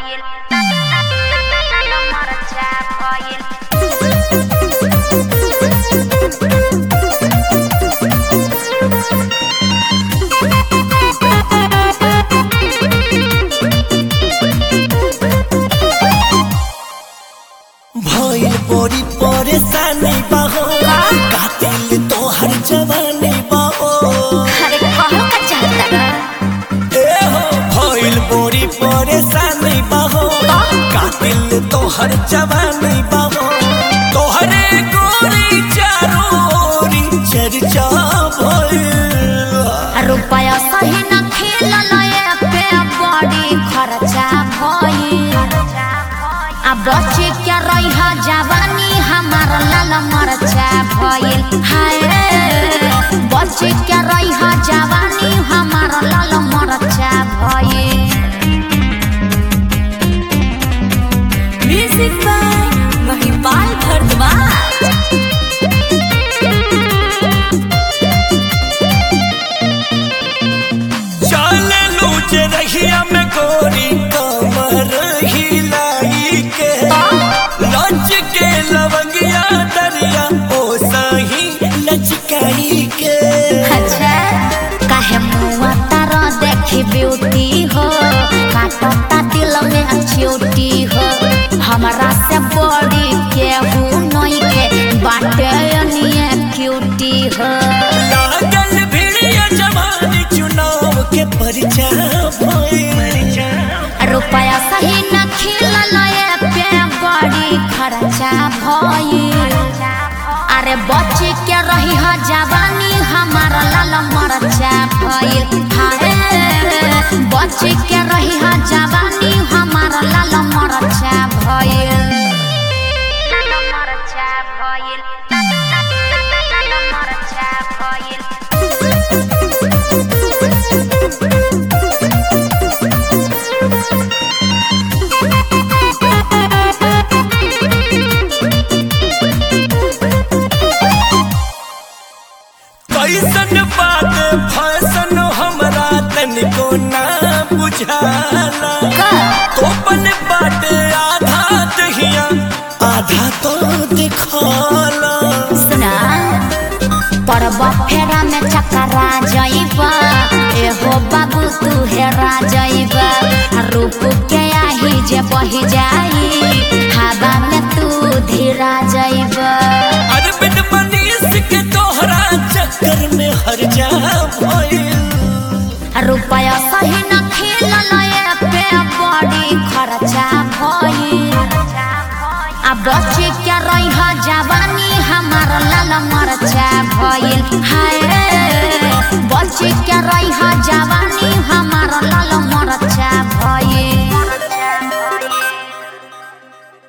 भइल मरचा भइल भइल बड़ी परेशानी बाहो कातिल तोहर जवानी बाहो अरे कहल का चाहता ए हो भइल बड़ी परेशानी बाहो कातिल तोहर जवानी बाहो तोहरे गोरी चारोरी चर्चा भइल रुपया सही न खेलल पे बड़ी खर्चा भइल आ बचे क्या रही जवानी हमार लाल मरचा भइल हाय बचे क्या रही जवानी हमार लाल मरचा भइल म्यूजिक बाय महिपाल भरद्वाज चले लूच रहिया में गोरी कमर हिलाई के लच के लवंगिया दरिया ओ सही लचकाई के अच्छा काहे मुआ तारा देखी ब्यूटी हो काटता दिल में चोटी हो हमरा से बड़ी केहू नहीं के बाटे निये क्यूटी हो लागल भिड़िया जवानी चुनाव के परिचा भइल रुपया सही न खिलल पे बड़ी खर्चा भइल अरे बच्चे के रही ह जवानी हमार लाल मरचा भइल हाय बच्चे के रही ह जवानी हमार लाल मरचा भइल लाल मरचा भइल लाल मरचा भइल कैसन बात फैसन हमरा तनिको ना बुझाला कोपन बाटे आधा दहिया आधा तो दिखाला सुना परब फेरा में चकरा जइबा एहो बाबू तू हेरा जइबा रूप के आही जे बही जाई हवा में तू धीरा जइबा अरबिन मनीष के तोहरा चक्कर में हर जा भइल रुपया सही न खिलल पे बड़ी खर्चा भइल आ बच्चे क्या रही जवानी हमार लाल मरचा भइल हाय बच्चे क्या रही जवानी